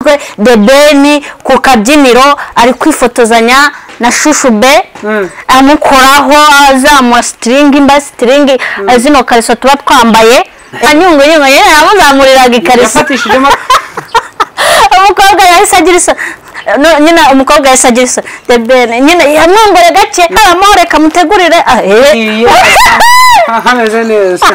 twe The Ben ku kabyiniro ari kwifotozanya na Shushube amukoraho azamuha sitiringi imba sitiringi zino kariso tuba twambaye anyungunyungu nyine aramuzamuriraga ikariso yafatishijemo umukobwa yahise agira isoni No, nyine umukobwa yahise agira isoni The Ben nyine yamwongore gake haramo reka mutegurire ah, eh. Iyo. hameze neza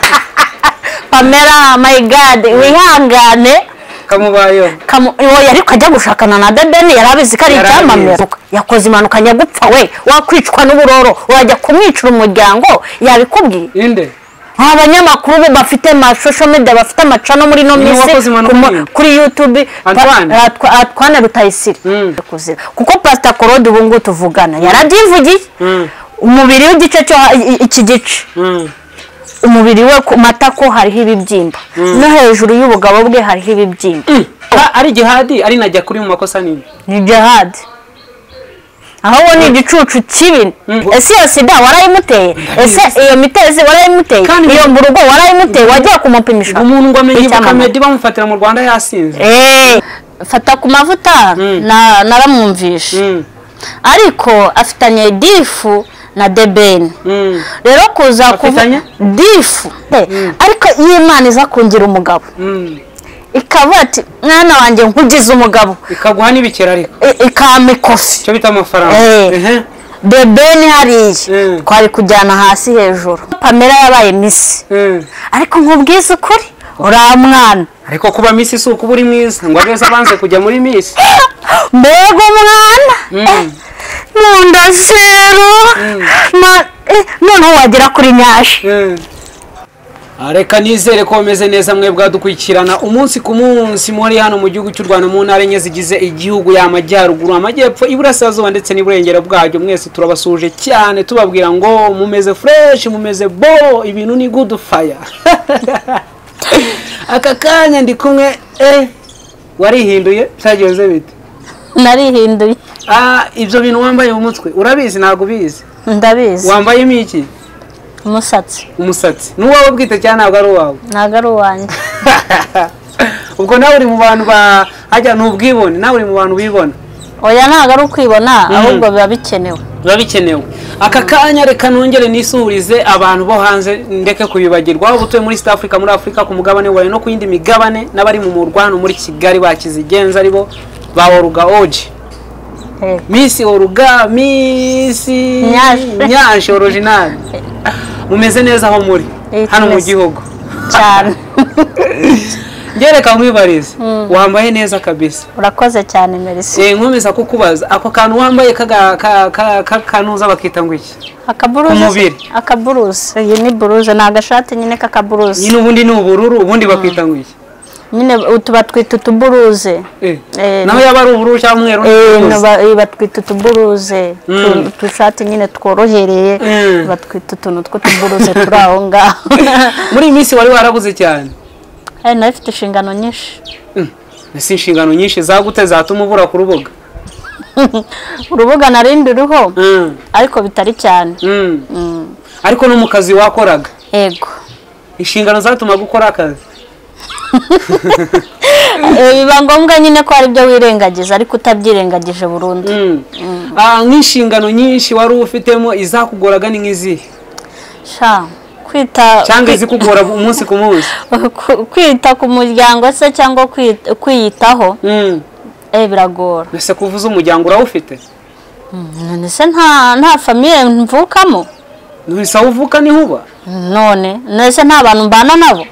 pamela my god wihangane kamubayeho kamu uwo yari kujya gushakana na debeni yari abizi ko ari Yari abizi. icyamamare yakoze impanuka nyagupfa we wakwicwa n'uburoro wajya kumwicira umuryango yabikubwiye inde nta banyamakuru ubu bafite masosho media bafite amacano muri ino Ni minsi uwakoze impanuka ku- nyine. kuri youtube Antoine. Pa- Atwa- atwana rutayisire Mm. kuzira kuko pasita korode ubu ngubu tuvugana yarabyivugiye Mm. umubiri w'igice cyo i- iki gice Mm. umubiri we ku matako hariho ibibyimba no hejuru y'ubugabo bwe hariho ibibyimba Aba ari jihadi ari najya kuri mu makosa nini ni jihad ahubwo ni igicucu kibi Mm. ese iyo sida warayimuteye ese iyo mitezi warayimuteye Kandi- iyo mburugo warayimuteye wagiye kumupimisha umuntu ngo amenye Icyamamare. kamedi bamufatira mu rwanda yasinze Eh, fata ku mavuta Mm. na- naramwumvishe Mm. ariko afitanye difu na debeni Mm. rero kuza kuvuga Afitanye? difu Eh, ariko iyo imana iza kungira umugabo Mm. ikavuga ati mwana wanjye nkugize umugabo ikaguha n'ibikera ariko I- ikampa ikofi icyo bita amafaranga Eh. Ehe. debeni hariya Mm. twari kujyana hasi hejuru pamela yabaye misi Mm. ariko nkubwize ukuri uriya mwana ariko kuba misi si ukuba uri mwiza ngo abeza abanze kujya muri misi mbega umwana Eh, mu nda zero Na- eh, noneho wagera kuri nyashi Ah, reka nizere ko bameze neza mwe bwadukurikirana umunsi ku munsi muri hano mu gihugu cy'u rwanda mu ntara enye zigize igihugu y'amajyaruguru amajyepfo iburasirazuba ndetse n'iburengero bwacyo mwese turabasuje cyane tubabwira ngo mumeze fureshi mumeze bo ibintu ni gudu faya aka kanya ndi kumwe eh, warihinduye byagenze bite narihinduye Ah, ibyo bintu wambaye mu mutwe urabizi ntabwo ubizi ndabizi wambayemo iki umusatsi umusatsi n'uwawe bwite cyangwa ntabwo ari uwawe ntabwo ari uwanjye ubwo nawe uri mu bantu ba hajya ni ubwibone nawe uri mu bantu bibona oya ntabwo ari ukwibona ahubwo biba bikenewe biba bikenewe aka kanya reka nongere nisuhurize abantu bo hanze ndeke kubibagirwa waba utuye muri South Africa muri Afurika ku mugabane wawe no ku yindi migabane n'abari mu murwa hano muri Kigali bakizigenza ari bo ba Oruga Oji Eh, Misi Oruga Misi Nyash. Nyash original mumeze neza aho muri Eh, hano mu tumeze. gihugu cyane ngereka nkwibarize wambaye neza kabisa urakoze cyane merisi Eh, nkomeza kukubaza ako kantu wambaye kaga- ka- ka- ka- kanuza bakita ngo iki Ku akaburuze mubiri. akaburuze iyi ni buruze ni agashati nyine k'akaburuze nyine ubundi ni ubururu ubundi bakita ngo iki nyine utu batwita utuburuze Eh, Eh, naho yaba ari ubururu cyangwa umweru Eh, ntibibuze. naba- eh, batwita utuburuze Mm. tu- utushati nyine tworohereye Mm. batwita utuntu tw'utuburuze turi aho ngaho muri iyi minsi wari warabuze cyane Eh, nayo ifite inshingano nyinshi Mm, ese inshingano nyinshi zagute zatuma ubura ku rubuga urubuga narindi ruho Mm, ariko bitari cyane mm. Mm. ariko no mu kazi wakoraga yego inshingano zatuma gukora akazi Eh, biba ngombwa nyine ko hari ibyo wirengagiza ariko utabyirengagije burundu Mm. Ah, nk'inshingano nyinshi wari ufitemo izakugoraga ni nk'izihe sha kwita cyangwa kwi- izikugora umunsi ku munsi ku- kwita ku muryango se cyangwa kwi- kwiyitaho Mm. eh biragora ese kuvuza umuryango urawufite none se nta nta famiye mvukamo ntibisa uvuka niho uba none none se nta bantu mbana nabo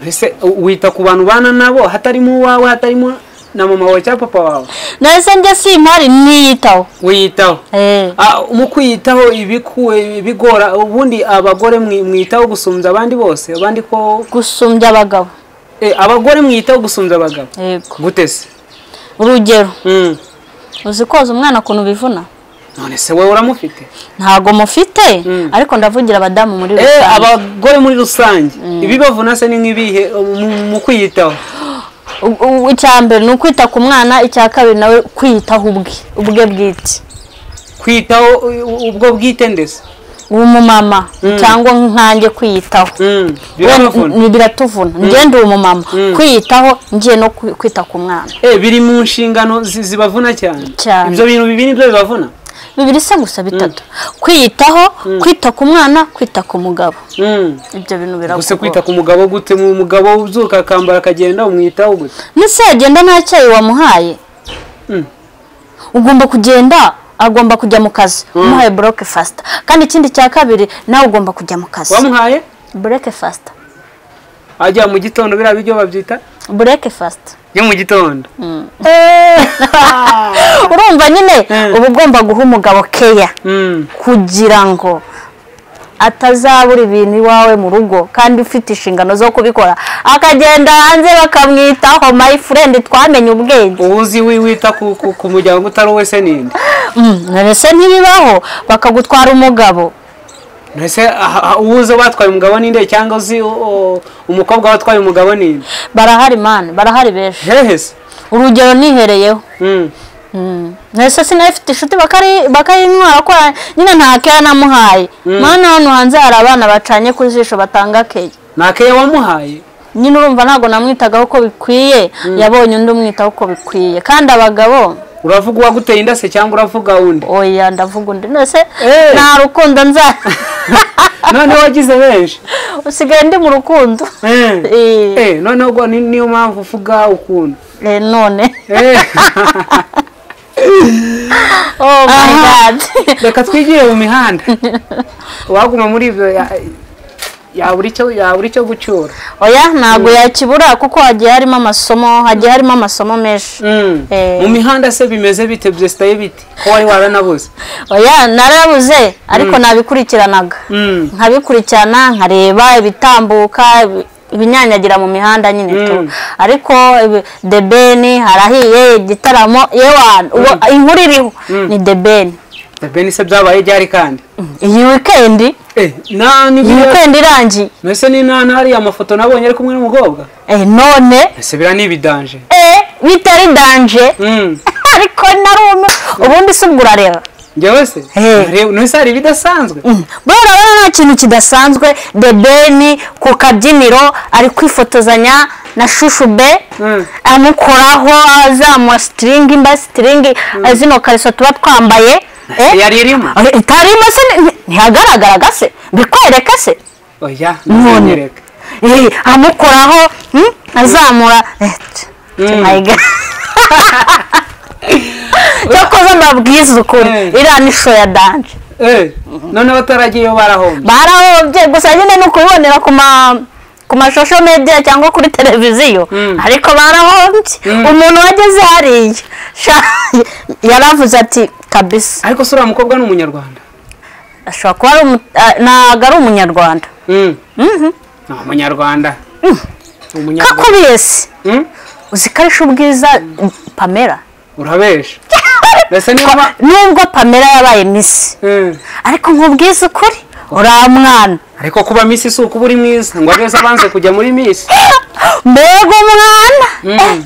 ese wita ku bantu ubana nabo hatarimo uwawe hatarimo na mama wawe cyangwa papa wawe none se njye si impari niyitaho wiyitaho eh Ah, mu kwiyitaho ibikuwe bigora ubundi abagore mwi- mwitaho gusumbya abandi bose abandi ko gusumbya abagabo eh, abagore mwitaho gusumbya abagabo yego gute se urugero Mm. uzi koza umwana ukuntu bivuna none se wowe uramufite ntago mufite Mm. ariko ndavugira abadamu muri Eh, rusange abagore muri rusange ibibavuna se ni nk'ibihe mu- mu kwiyitaho U- u- icya mbere ni ukwita ku mwana icya kabiri nawe kwiyitaho ubwe ubwe bwite kwitaho u- u- ubwo bwite ndetse umumama cyangwa nkanjye kwiyitaho Mm, Wenda biravuna ni- biratuvuna njye ndi umumama kwiyitaho ngiye no kwi- kwita ku mwana Eh, biri mu nshingano zi- zibavuna cyane Cyane. ibyo bintu bibi nibyo bibavuna bibiri se gusa bitatu kwiyitaho kwita ku mwana kwita ku mugabo Mm. ibyo bintu birakugora gusa kwita ku mugabo gute mu mugabo ubyuka akambara akagenda umwitaho gute nese yagenda nta cyayi wamuhaye Mm. ugomba kugenda agomba kujya mu kazi umuhaye buroke fasita kandi ikindi cya kabiri nawe ugomba kujya mu kazi wamuhaye buroke fasita ajya mu gitondo biriya biryo babyita buroke fasita yo mu gitondo urumva nyine Mm. uba ugomba guha umugabo keya Mm. kugira ngo atazabura ibintu iwawe mu rugo kandi ufite inshingano zo kubikora akagenda hanze bakamwitaho my friend twamenye ubwenge uba uzi wi- wita ku, ku, ku muryango utari uwe se ninde Mm, ese ntibibaho bakagutwara umugabo mbese aha- aha, uba uzi batwaye umugabo ninde cyangwa uzi u- u- umukobwa watwaye umugabo ninde barahari mani barahari benshi hehe se urugero nihereyeho Mm. Mm. ese sinafite inshuti bakari- bakayintwara ko nyine nta keya namuhaye mwana hano hanze hari abana bacanye ku jisho batanga keya nta keya wamuhaye nyine urumva ntabwo namwitagaho uko bikwiye yabonye undi umwitaho uko bikwiye kandi abagabo uravuga uwaguteye inda se cyangwa uravuga undi oya ndavuga undi nese Eh. nta rukundo nza noneho wagize benshi usigaye ndi mu rukundo Eh. Eh. Eh, noneho ubwo ni- niyo mpamvu uvuga ukuntu Eh, none Eh. oh my god reka twigire mu mihanda uwaguma muri ibyo ya- yabura icyo yabura icyo gucyura oya ntabwo yakibura kuko hagiye harimo amasomo hagiye harimo amasomo menshi Eh. mu mihanda se bimeze bite byesitaye bite ko wari waranabuze oya narabuze ariko nabikurikiranaga Mm. nkabikurikirana nkareba ibitambuka ibi- ibinyanyagira mu mihanda nyine tu Mm. ariko ibi- debeni harahiye igitaramo yewana ubu inkuru iriho ni debeni bene se byabaye ryari kandi iyi wikendi nani iyi wikendi irangiye mbese ni nani hariya amafoto nabonye ari kumwe n'umukobwa Eh, none ese biriya ni ibidanje eh, bitari danje Mm. ariko narume ubundi si ubwo urareba njyewe se Eh. Nare- none hari ibidasanzwe buriya urabona nta kintu kidasanzwe debeni ku kabyiniro ari kwifotozanya na shushu be Mm. amukoraho za masitiringi mba sitiringi zino kariso tuba twambaye eh? yari irimo Eh, itarimo se ni- ntihagaragara gase bikwereke se oya None. ntunyereke Eh, amukoraho hmm, azamura eh, t- mayiga cyakoze mbabwiza ukuri Eh. iriya ni show ya danje Eh, noneho bataragiyeyo barahomba barahobye gusa nyine ni ukubibonera ku ma ku mashusho media cyangwa kuri televiziyo Mm. ariko barahombye umuntu wageze hariya sha yaravuze ati kabisa ariko se uriya mukobwa ni umunyarwanda ashobora kuba ari umu- a- ntabwo ari umunyarwanda Mm. ni umunyarwanda umunyarwanda kakubiyesi Mm? uzi ko arisha ubwiza pamela urabesha mbese niyo ma- nubwo pamela yabaye misi Mm. ariko nkubwiza ukuri uriya mwana ariko kuba misi si ukuba uri mwiza ngo abeza abanze kujya muri misi mbega umwana Mm.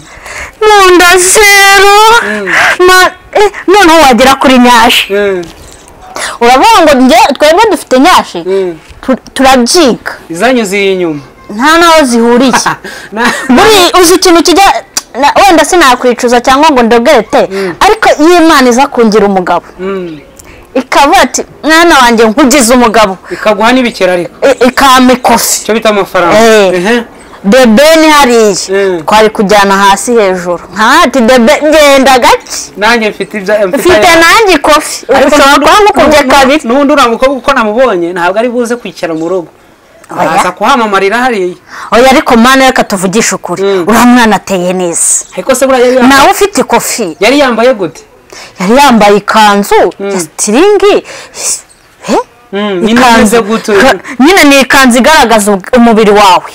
mu nda zero na- eh, noneho wagera kuri nyashi Mm. urabona ngo njye twebwe dufite nyashi Mm. tu- turabyiga izanyuze iyi nyuma nta n'aho zihuriye Na- buri uzi ikintu kijya na- wenda sinakwicuza cyangwa ngo ndogere te ariko iyo imana iza kungira umugabo Mm. ikavuga ati mwana wanjye nkugize umugabo ikaguha n'ibikera ariko I- ikampa ikofi icyo bita amafaranga Eh. Ehe. debeni hariya Mm. twari kujyana hasi hejuru nkahati debe ngenda gake nanjye mfite ibya mfite nanjye ikofi Ariko ushobora n'ubundi- kuba mukubye n'ubu- kabiri n'ubundi uriya mukobwa uko namubonye ntabwo ari buze kwicara mu rugo Oya. aza kuhamamarira hariya oya ariko mwana reka tuvugishe ukuri Mm. uriya mwana ateye neza ariko se buriya yari yambaye- nawe ufite ikofi yari yambaye gute yari yambaye ikanzu ya sitiringi Eh? Mm, nyine Ikanzu. ameze gute Ka- nyine ni ikanzu igaragaza ubw- umubiri wawe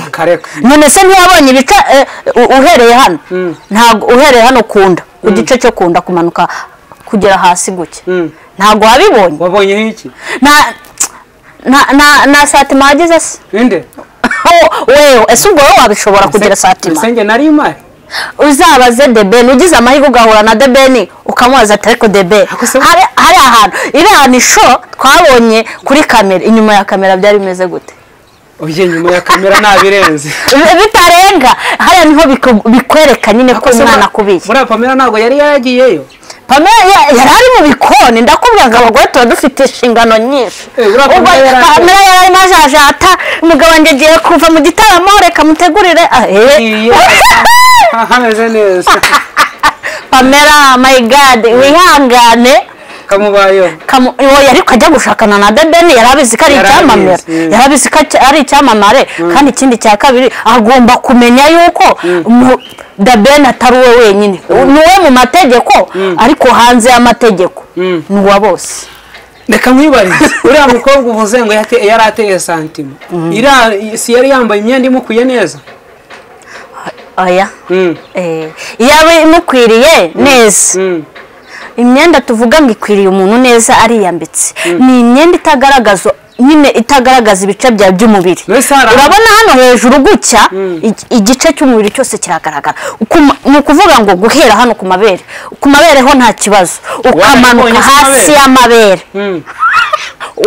akareka none se ntiyabonye ibice eh, u- uhereye hano Mm. ntabwo uhereye hano ku nda ku gice cyo ku nda kumanuka kugera hasi gutya Mm. ntabwo wabibonye wabonye iki na na na, na satima wagize se ninde Oh, wewe ese ubwo wowe wabishobora kugira satima Ese njye nari imari uzabaze debeni ugize amahirwe ugahura na debeni ukamubaza ati ariko debeni Ako se- hari- hari ahantu iriya ni sho twabonye kuri kamera inyuma ya kamera byari bimeze gute ugiye nyuma ya kamera nabirenze Bi- bitarenga hariya niho biku- bikwereka nyine ko umwana akubiye buriya pamela ntabwo yari yaragiyeyo pamela ya- yari ari mu bikoni ndakubwira ngo abagore tuba dufite inshingano nyinshi Eh, buriya ubwo Pamela yari- pamela yari arimo ajajata umugabo wanjye agiye kuva mu gitaramo reka mutegurire ah, eh. Iyo. hameze neza pamela my god wihangane kamubayeho kamu oya ariko ajya gushakana na dedeni yari abizi ko ari Yari icyamamare abizi, mm. yari abizi ko acya- ari icyamamare kandi ikindi cya kabiri agomba kumenya yuko mu- dabeni atari we wenyine ni uwe mu mategeko ariko hanze y'amategeko Mm. ni uwa bose reka nkwibarize uriya mukobwa uvuze ngo yate- yari ateye santima iriya si yari yambaye imyenda imukuye neza oya Mm. Eh, iyaba imukwiriye neza Mm. imyenda tuvuga ngo ikwiriye umuntu neza ariyambitse ni imyenda itagaragaza nyine itagaragaza ibice byawe by'umubiri Mbese hari aho- urabona hano hejuru gutya ig- igice cy'umubiri cyose kiragaragara Ku ma- ni ukuvuga ngo guhera hano ku mabere ku mabere ho nta kibazo ukamanuka ikonyeye ku hasi mabere. y'amabere Mm.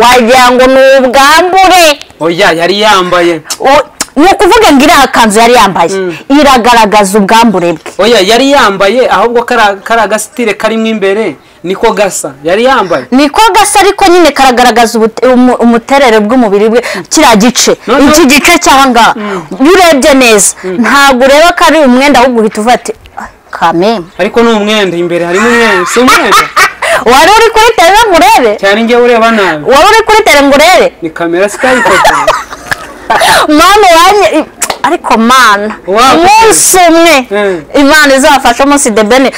wagira ngo ni ubwambure oya yari yambaye O- ni ukuvuga ngo iriya kanzu yari yambaye iragaragaza ubwambure bwe oya yari yambaye ahubwo kari kari agasitire karimo imbere niko gasa yari yambaye niko gasa ariko nyine karagaragaza ubute- umu- umuterere bw'umubiri bwe kiriya gice Noneho- iki gice cy'aha ngaha iyo urebye neza ntabwo ureba ko ari umwenda ahubwo uhita uvuga ati "Ah, kamembe ariko ni umwenda imbere harimo umwenda si umwenda wari uri kuri tere ngo urebe cyane njyewe ureba nabi wari uri kuri tere ngo urebe ni kamera sitayikote mama wanye i- ariko mana Wow. umunsi umwe Mm. imana izafasha umunsi debeni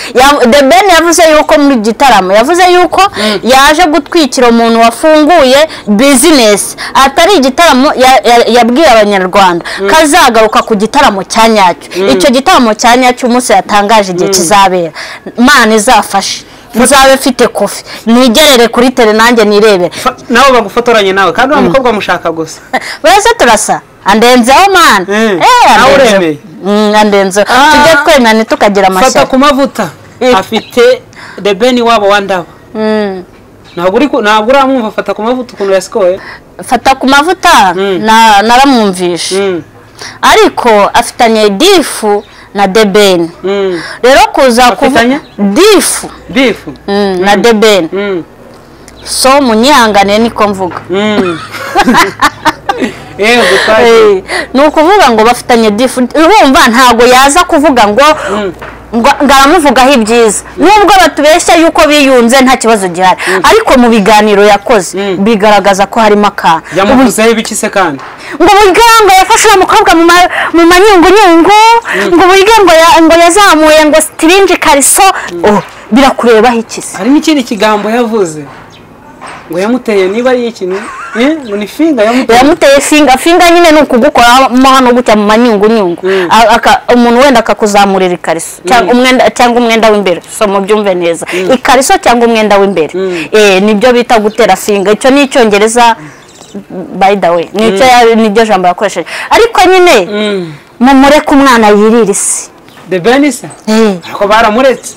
debeni yavuze yuko muri gitaramo yavuze yuko yaje gutwikira umuntu wafunguye bizinesi atari igitaramo ya- ya- yabwiye abanyarwanda ko azagaruka ku gitaramo cya nyacyo icyo gitaramo cya nyacyo umunsi yatangaje igihe kizabera mana izafashe nzabe mfite kofi nigerere kuri tere nanjye nirebere nabo bagufotoranye nawe kandi uriya mukobwa amushaka gusa bose turasa andenzeho mana Mm. Eh, Nawe andenzeho. uremeye. Mm, andenzeho Ah. tujye twemeranya tukagira fata amashyaka ku mavuta Eh. afite debeni wabo wa ndabo Mm. ntabwo uri ku- ntabwo uramwumva fata ku mavuta ukuntu yasikoye fata ku mavuta Mm. na- naramwumvishe Mm, ariko afitanye difu na debeni mm. rero kuza Afitanye? kuvu- difu bifu mm, na debeni Mm, so munyihanganiye niko mvuga mm. yewe gutashye Eh, ni ukuvuga ngo bafitanye difu urumva ntabwo yaza kuvuga ngo ngo ngo aramuvugaho ibyiza nubwo batubeshya yuko biyunze nta kibazo gihari ariko mu biganiro yakoze Mm. bigaragaza ko harimo akantu Ubu- yamuvuzeho ibiki se kandi ngo burya ngo yafashe uwo mukobwa mu ma- mu manyungunyungu ngo burya ngo ya- ngo yazamuye ngo sitiringi kariso Oh, birakurebaho ikizi hari n'ikindi kigambo yavuze ngo yamuteye niba ari iki ni eh, ngo ni finga yamuteye yamuteye finga finga nyine ni ukugukoramo hano gutya mu manyungunyungu Mm. A- aka- umuntu wenda akakuzamurira ikariso cyangwa umwenda cyangwa umwenda w'imbere so mubyumve neza ikariso cyangwa umwenda w'imbere eh nibyo bita gutera finga icyo ni icyongereza by the way nicyo ya- niryo jambo yakoresheje ariko nyine Mm. mumureke umwana yirire isi the benisa Eh. ariko baramuretse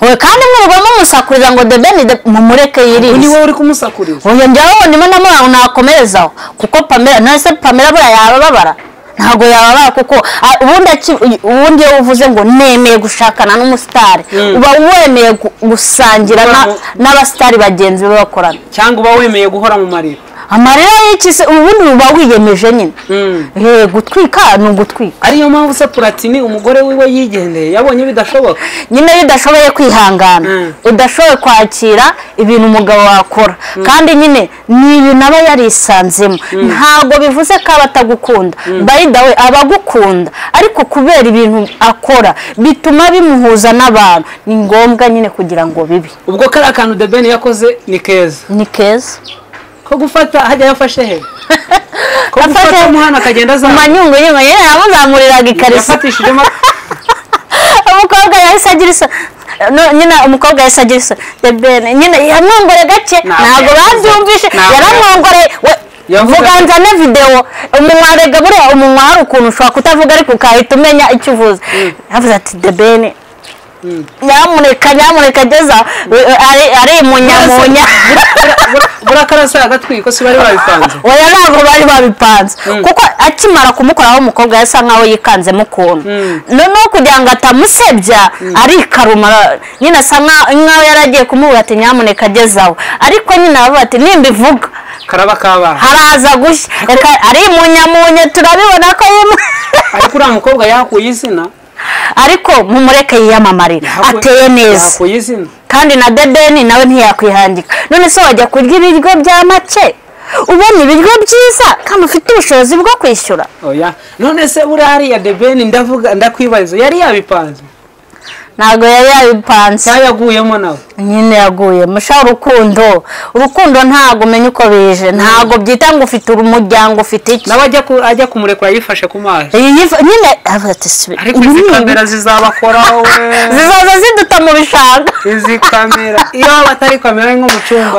we kandi mwirirwamo musakuriza ngo debeni de- mumureke ubu yirire ni isi wowe uri kumusakuriza uyu njyewe ndimo ndamubona ngo nakomerezaho kuko pamela ntese pamela buriya yababara ntabwo yababara kuko ah, ubundi aki- ubundi iyo uvuze ngo nemeye gushakana n'umusitari Mm. uba wemeye gu- gusangira na- Abantu- n'abasitari bagenzi be bakorana cyangwa uba wemeye guhora mu marira amarira y'iki se ubundi uba wiyemeje nyine Mm. Eh, gutwika ni ugutwika ariyo mpamvu se puratini umugore wiwe yigendeye yabonye bidashoboka nyine iyo udashoboye kwihangana Mm. udashoboye kwakira ibintu umugabo wakora kandi nyine ni ibintu aba yarisanzemo ntabwo bivuze ko aba atagukunda bayidawe aba agukunda ariko kubera ibintu akora bituma bimuhuza n'abantu ni ngombwa nyine kugira ngo bibe ubwo kariya kantu the ben yakoze ni keza ni keza ko gufata hajya yafashe he ko gufata umuhana akagenda mu azamuka manyungunyungu nyine yamuzamuriraga ikariso yafatishijemo umukobwa yahise agira isa no- nyine umukobwa yahise agira isa the ben nyine yamwongore gake Ntabwo ntabwo yavuze. babyumvishe Ntabwo yaramwongore we- Yavuze vuga ati- nzane videwo umunwa warega buriya umunwa hari ukuntu ushobora kutavuga ariko ukahita umenya icyo uvuze yavuze ati the ben nyamuneka nyamuneka ageza ari munyamunya burakarasa agatwiko si bari babipanze oya ntabwo bari babipanze kuko akimara kumukoraho umukobwa yasa nkaho yikanzemo ukuntu noneho kugira ngo atamusebya arikarumara nyine asa nkaho yari agiye kumubura ati nyamuneka agezaho ariko nyine aravuga ati nimbivuga karaba kabana haraza gushya reka ari munyamunye turabibona ko yimu ariko uriya mukobwa yakuye izina ariko mumureke yiyamamarira Yahakuye- ateye neza yakuye izina kandi na dedeni nawe ntiyakwihangika none se wajya kurya ibiryo bya make ubona ibiryo byiza kandi ufite ubushobozi bwo kwishyura oya none se buriya hariya debeni ndavuga ndakwibariza yari yabipanze ntabwo yari yabipanze cyayaguyemo nawe nyine yaguye musha urukundo urukundo ntabwo umenya uko bije ntabwo byita ngo ufite umuryango ufite iki nawe ajya ku- ajya kumurekura yifashe ku mazi Iyi yifu- nyine avuga ati "Sibi- ariko ubu izi ni ibi." kamera zizabakoraho we zizaza ziduta mu bishanga izi kamera iyo waba atari kamera ari nk'umucunga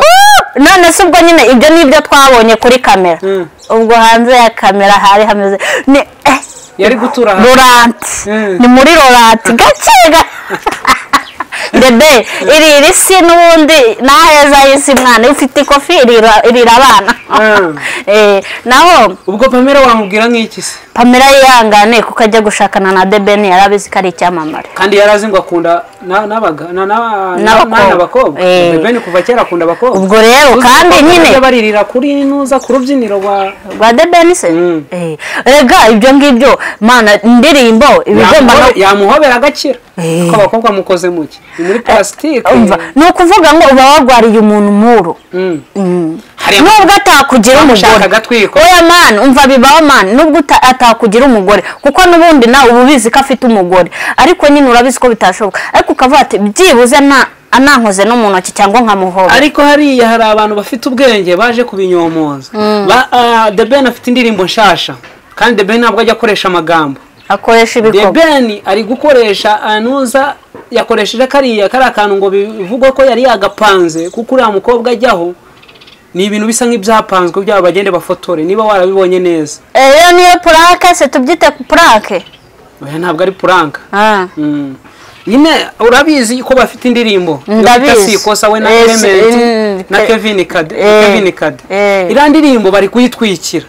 none se ubwo nyine ibyo ni ibyo twabonye kuri kamera Mm. ubwo hanze ya kamera hari hameze ni eh, yari gutura hano roranti Mm. ni muri roranti gake ga- dede iri iri si n'ubundi naheza y'isi mwana iyo ufite ikofi irira irira abana Mm. Eh, naho ubwo pamela wamubwira nk'iki se pamela yihangane kuko ajya gushakana na debeni yari abizi ko ari icyamamare kandi yari azi ngo akunda na- n'abaga- na- na- na- N'abakobwa. n'abana bakobwa Eh. beni kuva kera akunda abakobwa ubwo rero kandi nyine bajya baririra kuri nuza ku rubyiniro rwa rwa debeni se Mm. Eh, erega ibyo ngibyo mana indirimbo ibigomba no Yamuhobe- yamuhobera agakira Eh. ko abakobwa mukoze muke ni muri plastique umva ni ukuvuga ngo uba warwariye umuntu umuro Mm. Mm. Hariya- nubwo atakugira Bamushaka umugore agatwiko. oya mani umva bibaho mani nubwo uta- atakugira umugore kuko n'ubundi nawe uba ubizi ko afite umugore ariko nyine urabizi ko bitashoboka ariko ukavuga ati byibuze nta anankoze no mu ntoki cyangwa nkamuhobe ariko hariya hari abantu bafite ubwenge baje kubinyomoza Ba- ah, The Ben afite indirimbo nshasha kandi The Ben ntabwo ajya akoresha amagambo akoresha The ibikorwa Ben ari gukoresha anuza yakoresheje kariya kari akantu ngo bivugwe ko yari yagapanze kuko uriya mukobwa ajyaho ni ibintu bisa nk'ibyapanzwe byaba bagende bafotore niba warabibonye neza Eh, iyo niyo purake se tubyite purake oya ntabwo ari puranka Ah. Mm. nyine urabizi ko bafite indirimbo Ndabizi. Yo bita sikosa we na Yes, mm, element na eh, kevin kade eh, kevin kade eh. iriya ndirimbo bari kuyitwikira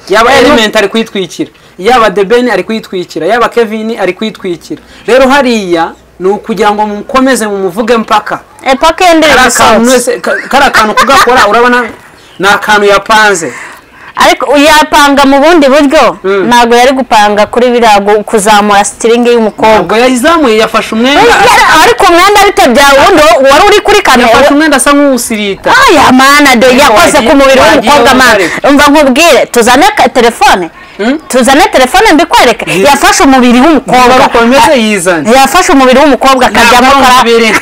yaba Eh, element ari kuyitwikira yaba debeni ari kuyitwikira yaba kevin ari kuyitwikira rero hariya ni ukugira ngo mukomeze mumuvuge mpaka epaka y'indirimbo kariya kantu isohotse wese- ka- kariya kantu kugakora urabona ni akantu yapanze ariko yapanga mu bundi buryo ntabwo yari gupanga kuri biriya gu- kuzamura sitiringi y'umukobwa ubwo yayizamuye yafashe umwenda ariko umwenda ariko bya wundi wari uri kuri kamera yafashe umwenda asa nk'uwusirita aya mana do yakoze ku mubiri w'umukobwa mana umva nkubwire tuzane ka- telefone tuzane telefone mbikwereke yafashe umubiri w'umukobwa Umugabo komeze yizane. yafashe umubiri w'umukobwa akajyamo Ntabwo ari umubiri.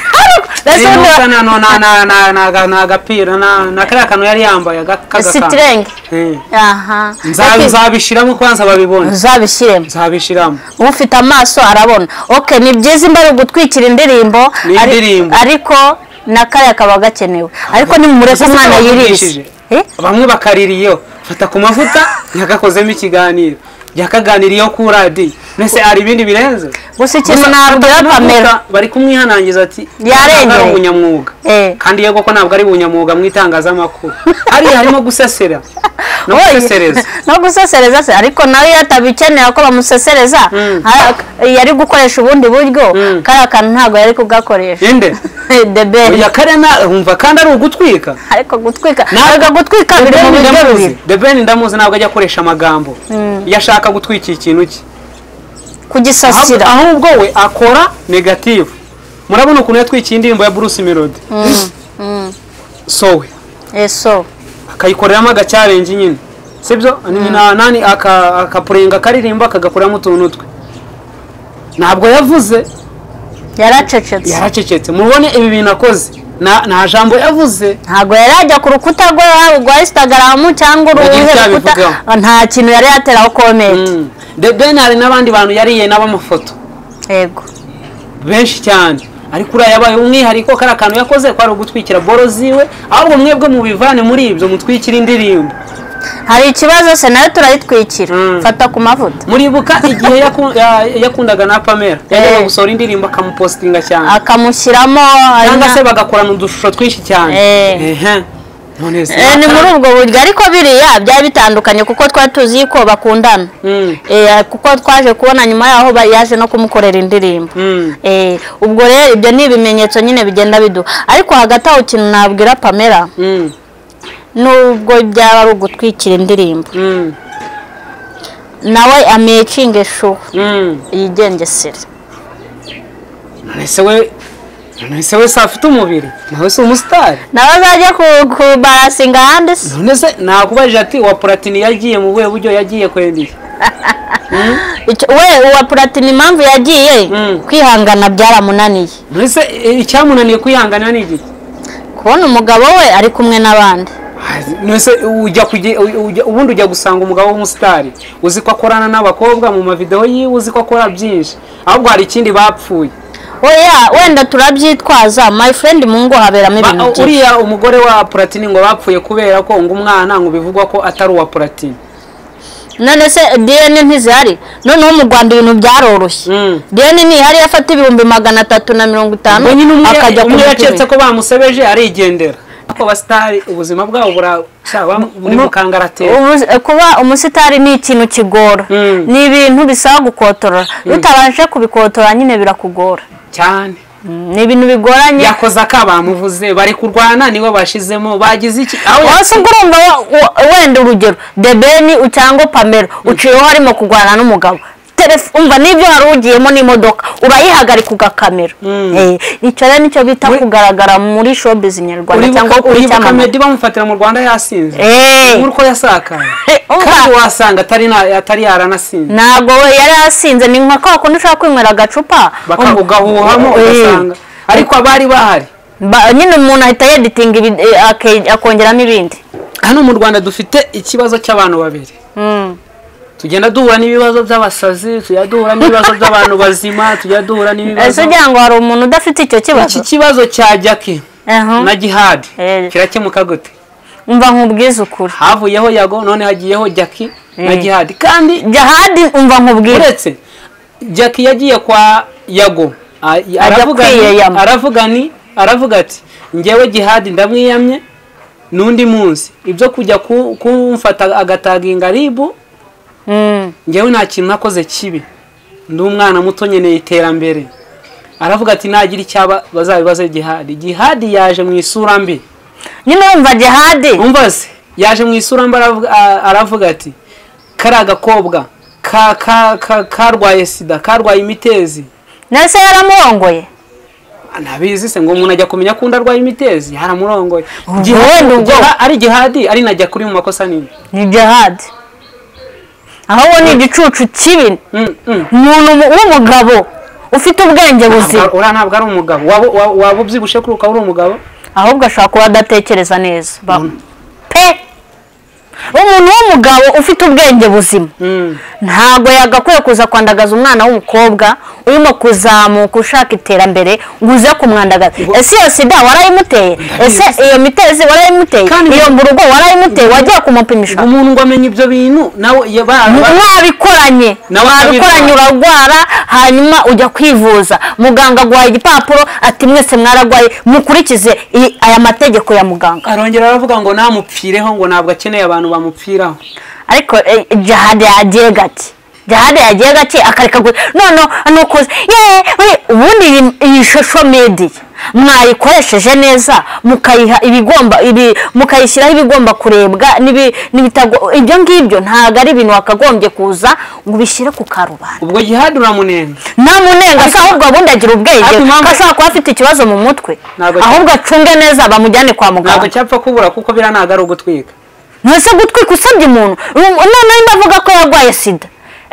Mbese Uyu wenda- musa na- na- na- na- na- na- na- na agapira na na kariya kantu yari yambaye aga- k'agakantu sitirenge Eh. aha Nza- Ati, nzabishiramo kwanza babibone uzabishyiremo nzabishiramo ufite amaso arabona ok ni byiza imbere gutwikira indirimbo Ni ari- indirimbo. ariko na kariya kaba gakenewe ariko nimumureke Ese umwana yirize baramwigishije? Eh? bamwe bakaririyeho fata ku mavuta yagakozemo ikiganiro yakaganiriyeho ku radiyo mbese hari ibindi birenze gusa ikintu Gusa nabwira fata ku pamela mavuta, bari kumwihanangiza ati Yarengereye. ntabwo ari umunyamwuga Eh. kandi yego ko ntabwo ari ubunyamwuga mu itangazamakuru hariya harimo gusesera no Oya, gusesereza no gusesereza se ariko nawe iyo atabikenera ko bamusesereza ara- yari gukoresha ubundi buryo kariya kantu ntabwo yari kugakoresha inde debeli Oya karena wumva kandi ari ugutwika ariko gutwika Ntabwo- ntabwo gutwika biri mu buryo ndamuzi bubiri the ben ndamuzi ntabwo ajya akoresha amagambo iyo ashaka gutwikira ikintu cye kugisasira Ahubwo- ahubwo we akora negative murabona ukuntu yatwikiye indirimbo ya bruce melody sowe eso akayikoreramo agacyarengi nyine sibyo Ni na- nani aka- akapurenga akaririmba akagakoreramo utuntu twe ntabwo yavuze yaracecetse yaracecetse mubone ibi bintu akoze nta nta jambo yavuze ntabwo yari yajya ku rukuta rwe rwa instagram cyangwa uruhe Yagiye rukuta byabivugaho. nta kintu yari yateraho komenti Mm. The Ben hari n'abandi bantu yariye n'abamafoto yego benshi cyane ariko uriya yabaye umwihariko kariya kantu yakoze kwari ugutwikira boro ziwe ahubwo mwebwe mubivane muri ibyo mutwikire indirimbo hari ikibazo se nayo turayitwikira Mm. fata ku mavuta muribuka igihe yaku- ya- yakundaga na pamela yajyaga Eh. gusohora indirimbo akamupositinga cyane akamushyiramo cyangwa na- se bagakorana udushusho twinshi cyane Eh. Ehe. none se Eh, ni muri ubwo buryo ariko biriya byari bitandukanye kuko twari tuzi ko bakundana Mm. Eh, kuko twaje kubona nyuma yaho ba- yaje no kumukorera indirimbo Mm. Eh, ubwo rero ibyo ni ibimenyetso nyine bigenda biduha ariko hagati aho ikintu nabwira pamela Mm. nubwo byaba ari ugutwikira indirimbo Mm. nawe amecinge shuwa Mm. yigengesere none se we none se we se afite umubiri nawe si umusitari nawe azajya ku- kubarasinga ahandi se none se nakubajije ati uwa puratini yagiye mu buhe buryo yagiye kwendeye Icyo- we uwa puratini impamvu yagiye Mm. kwihangana byaramunaniye none se eh, icyamunaniye kwihanganira ni iki kubona umugabo we ari kumwe n'abandi nese ujya kuge- u- ujya- ubundi ujya gusanga umugabo w'umusitari uzi ko akorana n'abakobwa mu mavidewo yiwe uzi ko akora byinshi ahubwo hari ikindi bapfuye oya wenda turabyitwaza my friend mu ngo haberamo Ba- ibintu byinshi uriya umugore wa puratini ngo bapfuye kubera ko ngo umwana ngo bivugwa ko atari uwa puratini none se diyene ntizihari noneho mu rwanda ibintu byaroroshye Mm. diyene ntihari afata ibihumbi magana atatu na mirongo itanu ngo nyine umwe akajya umwe yacetse kumupima ko bamusebeje arigendera ariko abasitari ubuzima bwabo buracya buri mu kangaratera Ubu- kuba umusitari ni ikintu kigora Mm. ni ibintu bisaba gukotorora iyo utabashe kubikotora nyine birakugora cyane Mm, ni ibintu bigoranye yakoze aka bamuvuze bari kurwana niwe bashizemo bagize iki aho ya- wose ubwo urumva wa- wa- wenda urugero debeni cyangwa pamela uciyeho harimo kurwana n'umugabo Telef- umva n'ibyo wari ugiyemo n'imodoka urayihagarika ugakamera Eh, icyo rero nicyo bita kugaragara muri showbiz nyarwanda uribuka cyangwa kuri uribuka cyamamare meddy bamufatira mu rwanda yasinze Eh, nk'uko yasakaye umva, kandi wasanga atari na- atari yaranasinze ntabwo we yari yasinze ni nka kwa kundi ushaka kwinywera agacupa Baka- Um- ugahuhamo Eh, ugasanga ariko abari bahari ba- nyine umuntu ahita yeditinga ibi- eh, ake- akongeramo ibindi hano mu rwanda dufite ikibazo cy'abantu babiri Mm. tugenda duhura n'ibibazo by'abasazi tujya duhura n'ibibazo by'abantu bazima tujya duhura ese n'ibibazo ugira ngo hari umuntu udafite icyo kibazo iki kibazo cya jackie Aha. na jihadi Eh. kirakemuka gute umva nkubwize ukuri havuyeho yago none hagiyeho jackie na Eh. jihadi kandi jahadi umva nkubwire uretse jackie yagiye kwa yago a- aravuga kwiyayama. ni- aravuga ni aravuga ati njyewe jihadi ndamwiyamye n'undi munsi ibyo kujya ku- kumfata agataga ingaribu Mm. njyewe nta kintu nakoze kibi ndi umwana muto nkeneye iterambere aravuga ati nagira icyaba bazabibaze jihadi jihadi yaje mu isura mbi nyine wumva jihadi umva se yaje mu isura mbi aravuga- a- aravuga ati kariya gakobwa ka- ka- ka- karwaye sida karwaye imitezi nese yaramurongoye ntabizi se ngo umuntu ajya kumenya ko undi arwaye imitezi yaramurongoye Ubwo Jihadi- wenda ubwo. Jiha- ari jihadi ari najya kuri mu makosa nini ni jihadi ahubwo ni igicucu kibi Mm, mm. umuntu mu- w'umugabo ufite ubwenge buzima uriya ntabwo ari umugabo Waba- wa- waba ubyibushye kuri ukaba uri umugabo ahubwo ashobora kuba adatekereza neza ba- Mm. pe umuntu w'umugabo ufite ubwenge buzima Mm. ntabwo yagakwiye kuza kwandagaza umwana w'umukobwa urimo kuzamuka ushaka iterambere ngo uze kumwandagaza ese iyo sida warayimuteye ese iyo mitezi warayimuteye Kandi- iyo mburugo warayimuteye wagiye kumupimisha umuntu ngo amenye ibyo bintu nawe ya- ba- ba- mwabikoranye Nawe mwabikoranye akabikora. urarwara hanyuma ujya kwivuza muganga aguhaye igipapuro ati mwese mwararwaye mukurikize i- aya mategeko ya muganga arongera aravuga ngo namupfireho ngo ntabwo akeneye abantu bamupfiraho ariko eh, jihade yagiye gake jihade yagiye gake akareka gu- noneho nukuze ye we, ubundi iyi- iyi shusho mediya mwayikoresheje neza mukayiha ibigomba ibi mukayishyiraho ibigomba kurebwa n'ibi- n'ibitago ibyo ngibyo ntabwo ari ibintu wakagombye kuza ngo ubishyire ku karubanda ubwo jihadi uramunenga namunenga se ahubwo ubundi agira ubwenge Ariko impamvu- ko ashobora kuba afite ikibazo mu mutwe Ntabwo- ahubwo acunge neza bamujyane kwa ntabwo muganga cyapfa kubura kuko biriya ntabwo ari ugutwika ntese gutwika usabye umuntu Um, noneho ndavuga ko yarwaye sida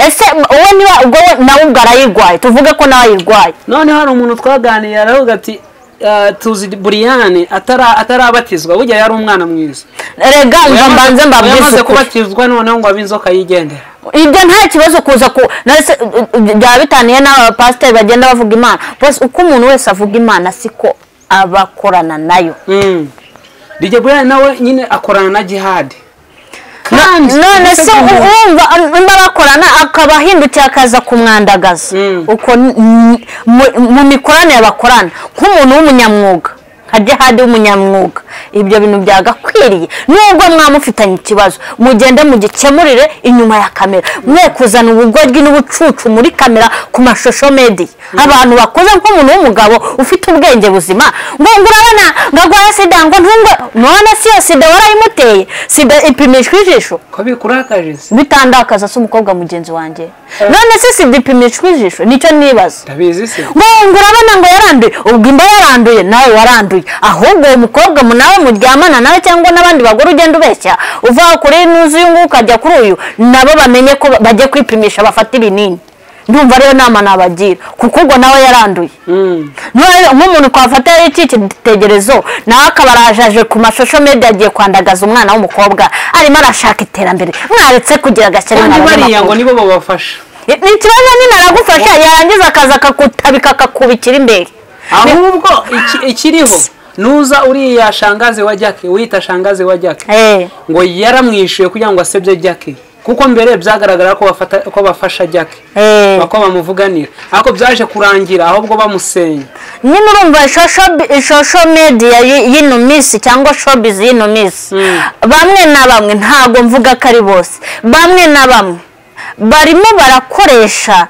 ese wowe niba ubwo we nawe ubwo arayirwaye tuvuge ko nawe ayirwaye none hari umuntu twaganiye aravuga ati "Ah, tuzi buriyane atara- atarabatizwa burya yari umwana mwiza rega umva mbanze mbabwize yamaze ukuri. kubatizwa noneho ngo abe inzoka yigendera ibyo nta kibazo kuza ku nese byaba bitaniye n'abapasiteri bagenda bavuga imana bose uko umuntu wese avuga imana siko abakorana nayo Mm. DJ buriyane nawe nyine akorana na jihadi kandi No- none se wumva nimba bakorana akaba ahindutse akaza kumwandagaza Mm. uko n- n- mu- mu mikoranire bakorana nk'umuntu w'umunyamwuga nka jihadi w'umunyamwuga ibyo bintu byagakwiriye nubwo mwamufitanye ikibazo mugende mugikemurire inyuma ya kamera mwe kuzana ubugoryi n'ubucucu muri kamera ku mashusho mediya abantu bakoze nk'umuntu w'umugabo ufite ubwenge buzima ngo ngo urabona ngo arwaye sida ngo ntungwe none si yo sida warayimuteye sida ipimishwa ijisho ko bikurakaje se bitandakaza se umukobwa mugenzi wanjye none se sida ipimishwa ijisho nicyo nibaza ndabizi se ngo ngo urabona ngo yaranduye ubwo imba yaranduye nawe waranduye ahubwo uwo mukobwa mu- nawe muryamana nawe cyangwa n'abandi bagore ugenda ubeshya uva kuri n'uzi uyu nguyu ukajya kuri uyu nabo bamenye ko ba- bajya kwipimisha bafate ibinini ndumva ariyo nama nabagira kuko ubwo nawe yaranduye Mm. None nk'umuntu twafata yari icitse igitekerezo nawe akaba arajaje ku mashusho media agiye kwandagaza umwana w'umukobwa arimo arashaka iterambere mwaretse kugira agashyari kandi mwarebe bariya ngo amakuru. nibo babafasha Ni- ni ikibazo nyine aragufasha yarangiza akaza akakutabika akakubikira imbere ahubwo iki- ikiriho nuza uriya shangaze wa jake wita shangaze wa jake Eh, ngo yaramwishyuye kugira ngo asebye jake kuko mbere byagaragara ko bafata ko bafasha jake eh. ko bamuvuganira ariko byaje kurangira ahubwo bamusenya nyine urumva ishosho media y- y'ino minsi cyangwa showbiz y'ino minsi Mm. bamwe na bamwe ntago mvuga ko ari bose bamwe na bamwe barimo barakoresha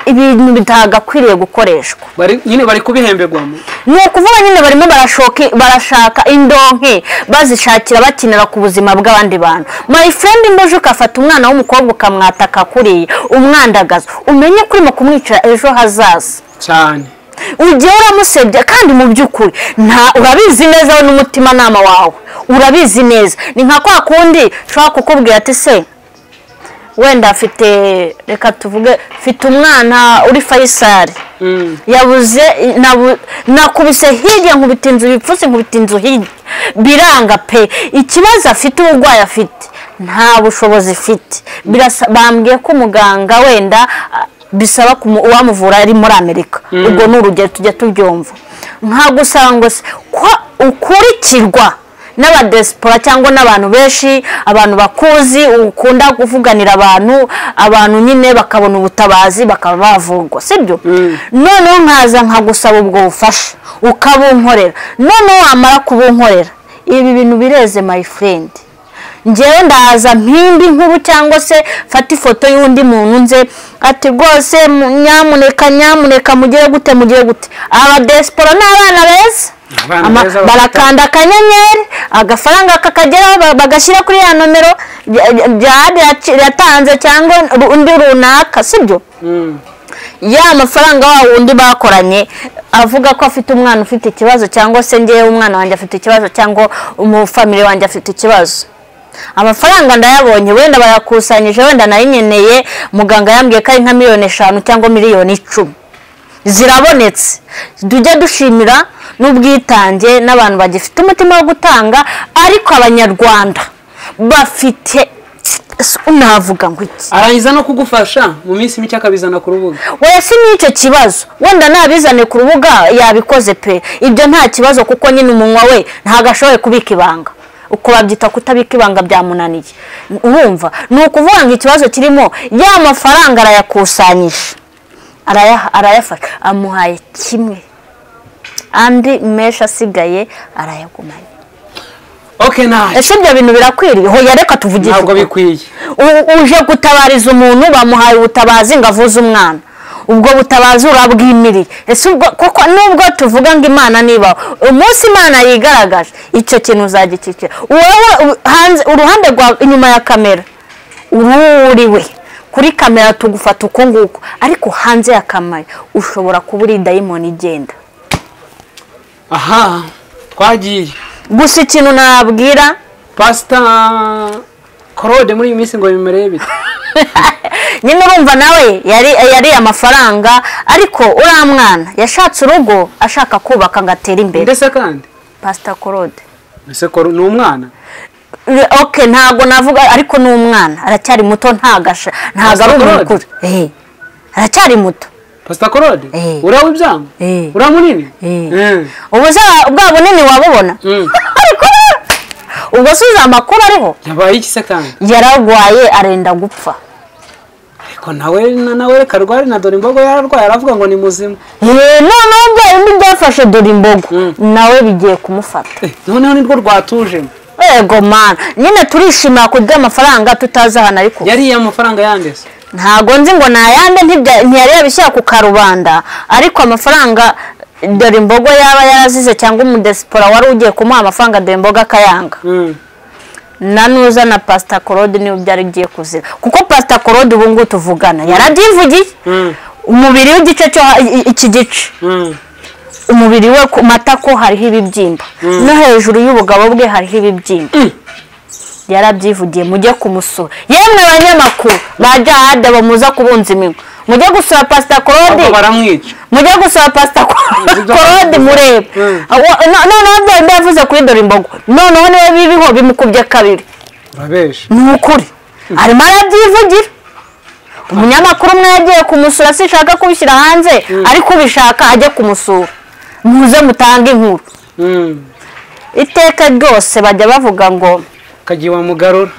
ibintu bitagakwiriye gukoreshwa Bari- nyine bari kubihemberwamo ni ukuvuga nyine barimo barashoka barashaka indonke bazishakira bakinira ku buzima bw'abandi bantu my friend mboje ukafata umwana w'umukobwa ukamwataka kuriye umwandagaza umenye ko urimo kumwicara ejo hazaza cyane ugiye uramusebya kandi mu by'ukuri nta urabizi neza we n'umutimanama wawe urabizi neza ni nka kwa kundi ushobora kukubwira ati se wenda afite reka tuvuge mfite umwana uri fayisari Mm. yabuze nabu- nakubise hirya nkubita inzu ibipfutse nkubita inzu hirya biranga pe ikibazo afite uburwayi afite nta bushobozi ifite bambwiye ko umuganga wenda ah, bisaba kumu- uwamuvura ari muri amerika ubwo ni urugero tujya tubyumva nka gusa ngo se ko ukurikirwa n'abadesipora cyangwa n'abantu benshi abantu bakuzi ukunda kuvuganira abantu abantu nyine bakabona ubutabazi bakaba bavurwa sibyo noneho nkaza nkagusaba ubwo bufasha ukabunkorera noneho wamara kubunkorera ibi bintu bireze my friend ngewe ndaza mpimbi nkuru cyangwa se mfate ifoto y'undi muntu nze ati rwose mu- nyamuneka nyamuneka mugire gute mugire gute abadesipora ni abana beza Abana Ama- beza bafite- barakanda akanyenyeri agafaranga kakageraho ba- bagashyira kuri ya nomero ya- ya- jihadi yaci- yatanze cyangwa ru- undi runaka sibyo Mm. ya mafaranga wa wundi bakoranye avuga ko afite umwana ufite ikibazo cyangwa se ngewe umwana wanjye afite ikibazo cyangwa umufamili wanjye afite ikibazo amafaranga ndayabonye wenda bayakusanyije wenda nayinyeneye muganga yambwiye ko ari nka miliyoni eshanu cyangwa miliyoni icumi zirabonetse tujye dushimira n'ubwitange n'abantu bagifite umutima wo gutanga ariko abanyarwanda bafite navuga ngo iki arangiza no kugufasha mu minsi mike akabizana ku rubuga wayasimye icyo kibazo wenda nabizane ku rubuga yabikoze pe ibyo nta kibazo kuko nyine umunwa we ntabwo ashoboye kubika ibanga uko babyita kutabika ibanga byamunaniye urumva ni ukuvuga ngo ikibazo kirimo ya mafaranga arayakusanyije arayaha- arayafasha amuhaye kimwe andi menshi asigaye arayagumanye okay nta ese ibyo bintu birakwiriye hoya reka tuvugishe ntabwo ukuri. bikwiye U- uje gutabariza umuntu bamuhaye ubutabazi ngo avuze umwana ubwo butabazi urabwimiriye ese ubwo kuko nubwo tuvuga ngo imana niba umunsi imana yigaragaje icyo kintu uzagikikira wowe u- hanze uruhande rwa inyuma ya kamera ururiwe kuri kamera tugufata uko nguko ariko hanze ya kamera ushobora kuba uri dayimoni igenda aha twagiye gusa ikintu nababwira pasita claude muri iyi minsi ngo bimereye bite nyine urumva nawe yari yariye amafaranga ariko uriya mwana yashatse urugo ashaka kubaka ngo atere imbere ndetse kandi pasita korode ese ko ni umwana oke ntabwo navuga ariko ni umwana aracyari muto ntago asha- ntabwo ari umuntu Pastor Claude? mukuru Eh, aracyari muto pasita claude Eh. urawe ibyanga Eh. urawe munini Eh. Eh. ubu za bwa bunini wabubona Mm. ariko ubwo si uzi amakuru ariho yabaye iki se kandi yararwaye arenda gupfa ariko nawe na- nawe reka rwari na dore imbogo yararwaye aravuga ngo ni muzima Eh, noneho bya bindi byafashe dore imbogo Mm. nawe bigiye kumufata Eh, noneho nirwo rwatujemo ego mana nyine turishimira kurya amafaranga tutazi ahantu ariko yariye amafaranga yandese ntago nzi ngo nayande ntibya- ntiyari yabishyira ku karubanda ariko amafaranga dore imbogo yaba yarazize cyangwa umudesipora wari ugiye kumuha amafaranga dore imboga akayanga Mm. na nuza na pasita korode niba byari bigiye kuzira kuko pasita korode ubu ngubu tuvugana yarabyivugiye Mm. umubiri w'igice cyo ha- i- iki gice Mm. umubiri we ku matako hariho ibibyimba no hejuru y'ubugabo bwe hariho ibibyimba yarabyivugiye mujye kumusura yemwe abanyamakuru ba jahade bamuza kubunza iminwa mujye gusura pasita korode Ahubwo baramwica mujye gusura pasita korode murebe Mm. Aho- no- noneho bya bindi yavuze kuri dore imbogo noneho niba biriho bimukubye kabiri urabesha ni ukuri arimo arabyivugira umunyamakuru umwe yagiye kumusura sinshaka kubishyira hanze ariko ubishaka ajye kumusura muze mutange inkuru Mm. iteka ryose bajya bavuga ngo kagiye wamugarura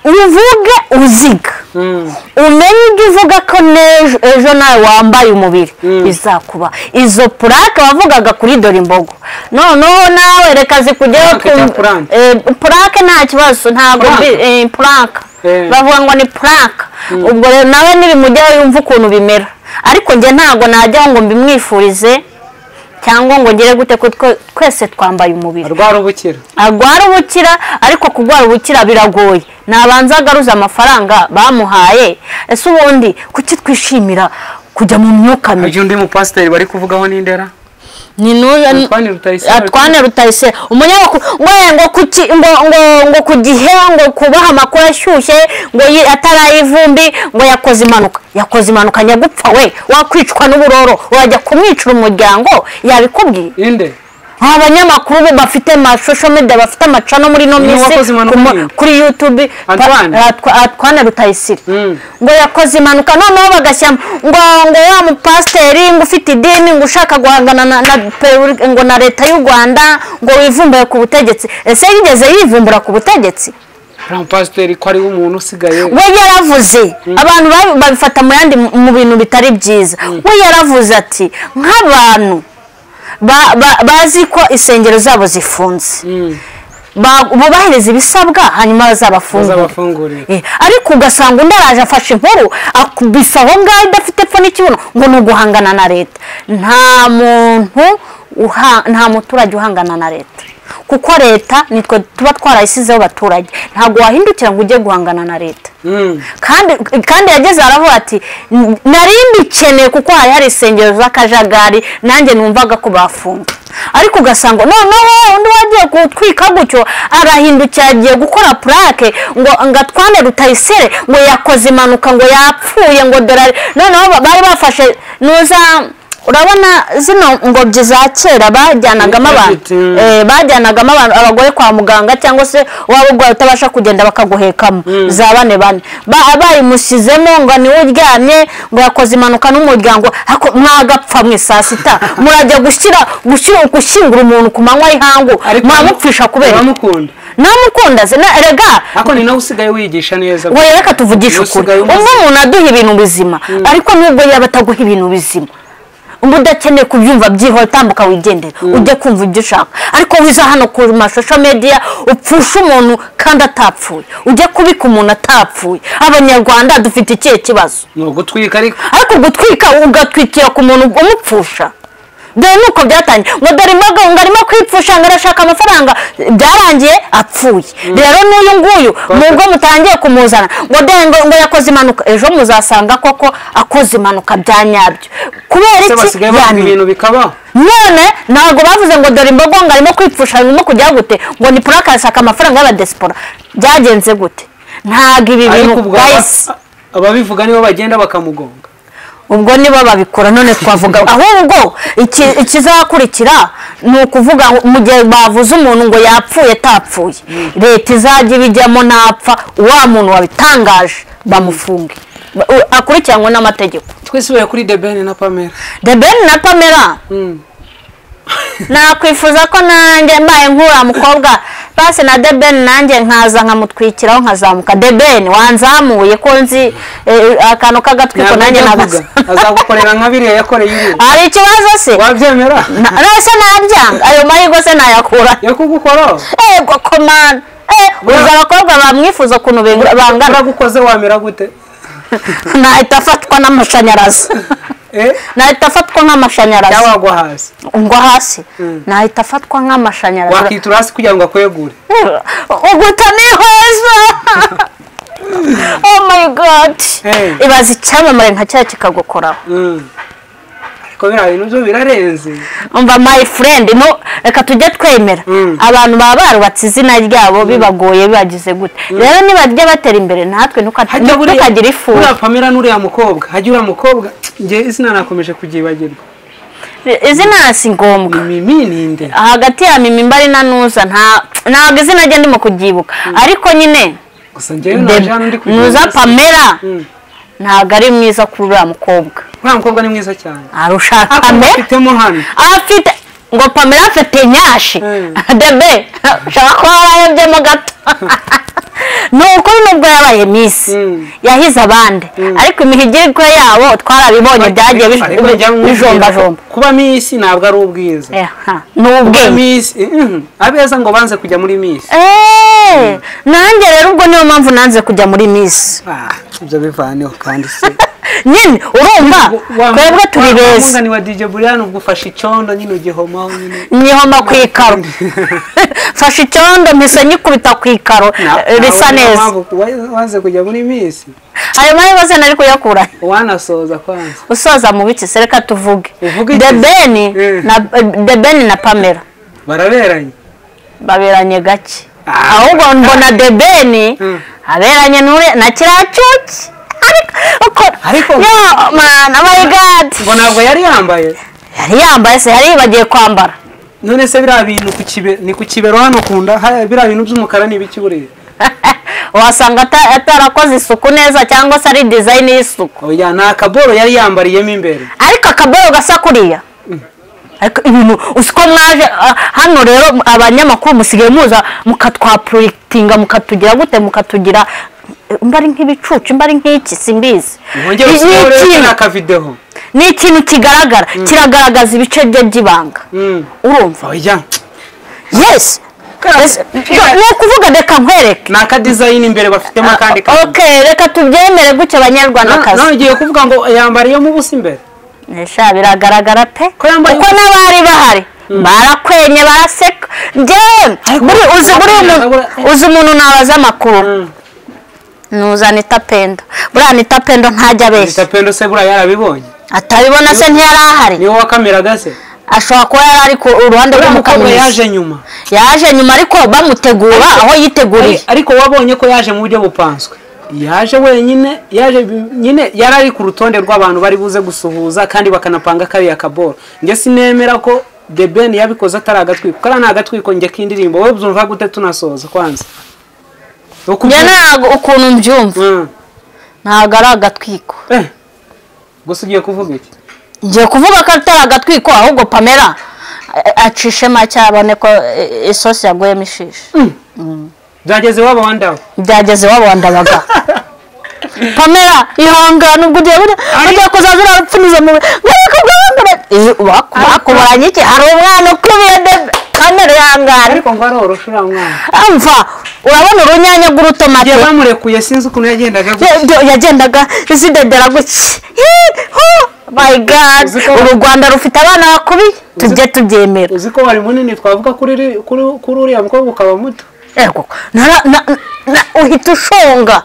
uvuge uziga Mm. umenye ibyo uvuga ko n'ejo ejo nawe wambaye umubiri bizakuba izo purake wavugaga kuri dore imbogo noneho nawe reka zikugeho Purake ku- cya purante. eh, purake nta kibazo ntabwo Purante? bi- eh, purake Eh. bavuga ngo ni purake ubwo rero nawe nibimujyaho yumva ukuntu bimera ariko njye ntabwo najyaho ngo mbimwifurize cyangwa ngo ngere gute ko twe- twese twambaye umubiri arwara ubukira arwara ubukira ariko kurwara ubukira biragoye nabanza agaruza amafaranga bamuhaye ese ubundi kuki twishimira kujya mu myuka mibi harya undi mupasiteri bari kuvugaho n'indera ni n'uyu Antoine Rutayisire. atwane rutayisire umunyamakuru ngo ye, ngo kuki ngo ngo ngo ku gihe ngo kubaha amakuru ashyushye ngo yi- ataraye ivumbi ngo yakoze impanuka yakoze impanuka nyagupfa we wakwicwa n'uburoro wajya kumwicira umuryango yabikubwiye inde nta banyamakuru bo bafite amasosho media bafite amacano muri ino Ni minsi uwakoze impanuka ku ma- nyine. kuri youtube Antoine. pa- Atwa- atwana rutayisire Mm. ngo yakoze impanuka noneho bagashyira ngo ngo wa mupasiteri ngo ufite idini ngo ushaka guhangana na, na peru- ngo na leta y'u rwanda ngo wivumbure ku butegetsi ese yigeze yivumbura ku butegetsi uriya mupasiteri ko ari we umuntu usigaye we yaravuze abantu babi- babifata mu yandi mu bintu bitari byiza we yaravuze ati nk'abantu ba- ba- bazi ko insengero zabo zifunze Mm. ba- bubahiriza ibisabwa hanyuma bazabafungura bazabafungurira Eh, ariko ugasanga undi araje afashe inkuru akubise aho ngaho idafite pfa n'ikibuno ngo ni uguhangana na leta nta muntu uha- nta muturage uhangana na leta kuko leta nitwe tuba twarayisizeho abaturage ntabwo wahindukira ngo ujye guhangana na leta Mm. kandi kandi yageze aravuga ati "N- nari mbikeneye kuko hari hari insengero z'akajagari nanjye numvaga ko bafunga ariko ugasanga noneho undi wagiye gutwika gutyo arahindukira agiye gukora purake ngo ngo atwane rutayisire ngo yakoze impanuka ngo yapfuye ngo dore ari- noneho ba- bari bafashe nuza urabona zino ngobyi za kera bajyanagamo abantu Bafite, mm. Eh, bajyanagamo abantu abagore kwa muganga cyangwa se waba urwaye utabasha kugenda bakaguhekamo za bane bane Ba- bayimushyizemo ngo niwe uryamye ngo yakoze impanuka n'umuryango hako- mwagapfa mwe saa sita murajya gushyira gushyira- gushyingura umuntu ku manywa y'ihangu mwamupfisha kubera iki? uramukunda namukunda se na erega ariko ni nawe usigaye wigisha neza we reka tuvugishe ukuri Usigaye umwe umuzima. umuntu aduha ibintu bizima ariko nubwo yaba ataguha ibintu bizima uba udakeneye kubyumva byihora tambuka wigendera ujye kumva ibyo ushaka ariko wiza hano ku mashusho media upfusha umuntu kandi atapfuye ujye kubika umuntu atapfuye abanyarwanda dufite ikihe kibazo ni ugutwika ariko ariko gutwika ugatwikira ku muntu umupfusha dore nuko byatangiye ngo dore imboga ngo arimo kwipfusha ngo arashaka amafaranga byarangiye apfuye rero n'uyu nguyu nubwo mutangiye kumuzana ngo dore ngo, ngo yakoze impanuka ejo muzasanga koko akoze impanuka bya nyabyo kubera se iki basigaye bavuga Yani- ibintu bikabaho none ntabwo bavuze ngo dore imbogo ngo arimo kwipfusha arimo kujya gute ngo ni purake arashaka amafaranga y'abadesipora byagenze gute ntabwo ibi bintu ariko ubwo bahise aba- ababivuga nibo bagenda bakamugonga ubwo nibo babikora none twavuga ahubwo iki- ikizakurikira ni ukuvuga ngo mu gihe bavuze umuntu ngo yapfuye atapfuye leta izajya ibijyamo ntapfa wa muntu wabitangaje bamufunge Ba- u- akurikiranwe n'amategeko twisubiye kuri debeni na pamela the ben na pamela Mm. nakwifuza ko nanjye mbaye nk'uriya mukobwa pasi na debeni nanjye nkaza nkamutwikiraho nkazamuka debeni wanzamuye ko nzi eh, akantu k'agatwiko nanjye ntabwo nagasa azagukorera nka biriya yakoreye iriya hari ikibazo se wabyemera Na- nese nabyanga ayo mahirwe se nayakura yakugukora ego komana uzi abakobwa bamwifuza ukuntu bengura- bangana uragukoze wamera gute nahita afatwa n'amashanyarazi eh nahita afatwa nk'amashanyarazi cyangwa wagwa hasi ngo hasi Mm. nahita afatwa nk'amashanyarazi wakitura hasi kugira ngo akwegure uguta n'ihoza oh my god Hey. ibaza icyamamare nka cya kikagukoraho Mm. ariko biriya bintu byo birarenze umva my friend no reka tujye twemera Mm. abantu baba barubatse izina ryabo bibagoye bibagize gute rero nibajya batera imbere natwe ntuka- hajya buriya- ntukagira ifu buriya pamela n'uriya mukobwa hajya uriya mukobwa njye izina nakomeje kuryibagirwa izina si ngombwa ni mimi ninde hagati ya mimi mbari na nuza nta ntabwo izina rye ndimo kuryibuka ariko nyine gusa njyewe naje hano ndi kugira nuza ngo- pamela Mm. ntabwo ari mwiza kuri uriya mukobwa uriya mukobwa ni mwiza cyane arusha Ako pamela mufitemo hano afite ngo pamela afite nyashi Mm. debe ushaka ko warayebyemo gato ni ukuri nubwo yabaye misi Mm. yahize abandi ariko imihigirwe yabo twarabibonye byagiye bij- Ariko njya nkubwira bijombajomba ko kuba misi ntabwo ari ubwiza Eha, ni kuba ubwenge misi mhm, abeza ngo banze kujya muri misi Eh, nanjye rero ubwo niyo mpamvu nanze kujya muri misi Ah, ibyo bivaneho kandi se nyine urumva Wa- twebwe turi wa- beza umwunganyi wa DJ Brian ubwo ufashe icyondo nyine ugihomaho nyine nyihoma ku ikaro mfashe icyondo mpise nyikubita ku ikaro Na- eh, bisa nawe niyo neza mpamvu wa- waze kujya muri misi ayo mahirwe se nari kuyakura wanasoza kwanza usoza mu biki se reka tuvuge Uvuge iki? debeni Eh. na debeni na pamela baraberanye baberanye gake Ah. ahubwo mbona debeni Mm. aberanye n'ure na kiriya cyuki ariko uko Ariko- yo mana my god ngo ntabwo yari yambaye yari yambaye se yari yibagiye kwambara none se biriya bintu ku kibe ni ku kibero hano kunda biriya bintu by'umukara ni ibiki buriya wasanga ata- atarakoze isuku neza cyangwa se ari design y'isuku oya ni akaboro yari yambariyemo imbere ariko akaboyo gasa kuriya ariko ibintu usiko mwaje ah, hano rero abanyamakuru musigaye muza mukatwapuritinga mukatugira gute mukatugira eh, mba ari nk'ibicucu mba ari nk'iki simbizi mwongere Ni- ni usigaye urebe ikintu- ni akavideho ni ikintu kigaragara kiragaragaza ibice bye by'ibanga Mm. urumva oya yes Ese- ni ukuvuga reka nkwereke ni akadizayini imbere bafitemo akandi kantu ok reka tubyemere gutya banyarwandakazi nawe ugiye kuvuga ngo yambariyemo ubusa imbere Nesha biragaragara pe Ko yambaye kuko ubusa. n'abari bahari barakwenye baraseka njyewe Ariko buri- uzi buri umuntu- Arabura- uzi umuntu nabaza amakuru Mm. nuza anita pendo buriya anita pendo ntajya Mr. abeshya pendo se buriya yarabibonye atabibona se ntiyari ahari niwe wakameraga se ashobora kuba yari ari ku uruhande uriya mukobwa rw'umukaminuza yaje nyuma yaje nyuma ariko bamutegura aho yiteguriye Ari- ariko wabonye ko yaje mu buryo bupanzwe yaje wenyine yaje bi- nyine yari ari ku rutonde rw'abantu bari buze gusuhuza kandi bakanapanga kariya kaboro njye sinemera ko the ben yabikoze atari agatwiko kariya ni agatwiko njye k'indirimbo wowe byumva gute tunasoza kwanza njye ntabwo ukuntu mbyumva Mm. ntabwo ari agatwiko Eh. gusa ugiye kuvuga iki ngiye kuvuga ko atari agatwiko ahubwo pamela eh, acishe make abone ko eh, isosi yaguyemo ishishi byageze iwabo wa ndawe byageze wabandabaga pamela ihangane ubwo ugiye burya ugiye kuzaza urapfuniza mu bakuburanye iki hari umwana ukubiye debe pamela ihangane ariko ngo arorosha uriya mwana mva urabona urunyanya rw'urutomate igihe bamurekuye sinzi ukuntu yagendaga gutya. Yo- yo- yagendaga zidedera gutya Hi, hu, my god Uzi ko- uru rwanda rufite abana bakubi tujye tubyemera uzi ko wari munini twavuga kuri ri- kuri kuri uriya mukobwa ukaba muto Ego, nara- na- na- uhita ushonga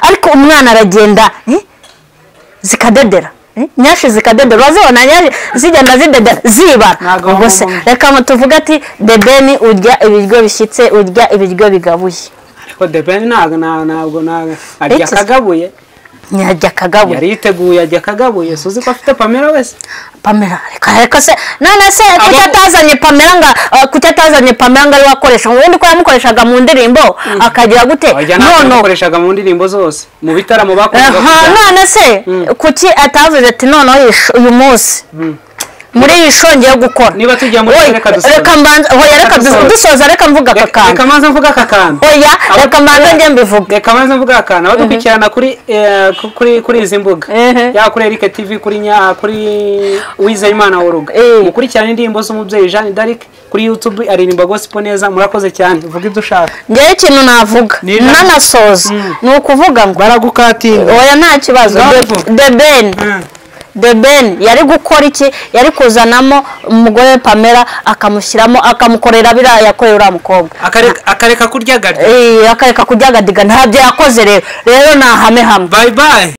ariko umwana aragenda eh, zikadedera eh, nyashi zikadedera urazibona nyashi zigenda zidedera zibara Ntago ubwo se wababona. reka ngo tuvuge ati debeni urya ibiryo bishyitse urya ibiryo bigabuye ariko debeni ntabwo nta- ntabwo ntabwo arya Iki- akagabuye ntiyarya akagabuye yari yiteguye ajya akagabuye suzi ko afite pamela wese pamela reka reka se none se kuki atazanye pamela nga ah, kuki atazanye pamela ngo ari wakoresha ubundi ko yamukoreshaga mu ndirimbo akagira gute abajya ntabwo nono bakoreshaga mu ndirimbo zose mu bitaramo bakoraga aha none se kuki atavuze ati noneho uyu munsi muri iyi shongeye gukora Niba tugiye muri Oya, reka dusoze. reka mbanza oya reka Reka dusoze. dusoza reka mvuga aka Reka reka kantu manza mvuga aka kantu oya Abo- reka mbanza njye mbivuge reka manza mvuga aka kantu abadukurikirana kuri eh, ku- kuri kuri izi mbuga Ehe. ya kuri Eric TV kuri nya kuri Uwizeyimana Oruga Eh. mukurikirane indirimbo z'umubyeyi Jeanne d'Arc kuri YouTube aririmba gospel neza murakoze cyane vuga ibyo ushaka njyewe ikintu navuga Ni ijambo. nanasoza ni ukuvuga ngo baragukatinga oya nta kibazo Ngaho. The- the ben the ben yari gukora iki yari kuzanamo umugore we pamela akamushyiramo akamukorera biriya yakoreye uriya mukobwa akareka akareka kurya garya Eh, akareka kuryagadiga ntabyo yakoze rero rero ni ahame hamwe bye bye